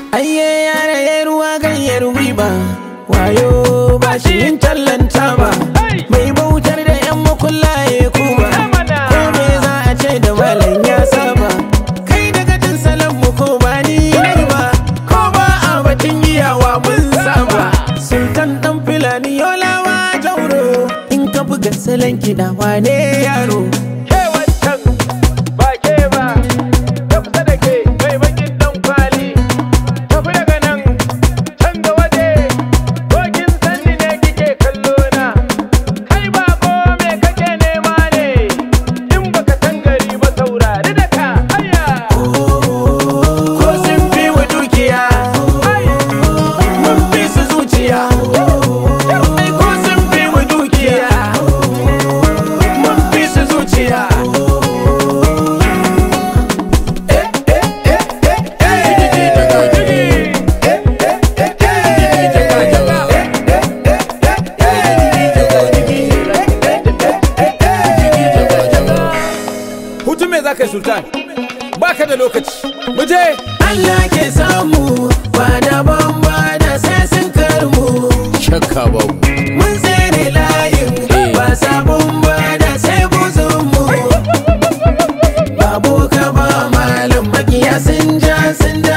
Ayye yare ya ruwa ganyar riba wayo ba shi yin tallanta ba mai bautar da yan makullaye kuma ko me za a ce da malam ya saba kai daga jin salon mu ko ba ni ne ba ko ba a batun iyawa mun saba sultan dan filani yolawa jauro in ka buga salon kiɗa wane yaro ke wancan ba ke ba ta kusa da ke mai bakin dan kwali tafi daga nan can ga waje dokin sanni ne kike kallo na kai ba ko me kake nema ne in baka san gari ba saurari da ka aya ko sun fi wa dukiya mun fi su zuciya ai ko sun fi wa dukiya mun fi su zuciya hutun me za ka yi sultan baka da lokaci mu je Allah ke samu ba da bamba da sai sun karmu shakka babu mun tsere layin ba sabon ba da sai buzunmu babu ka ba malam makiya sun ja sun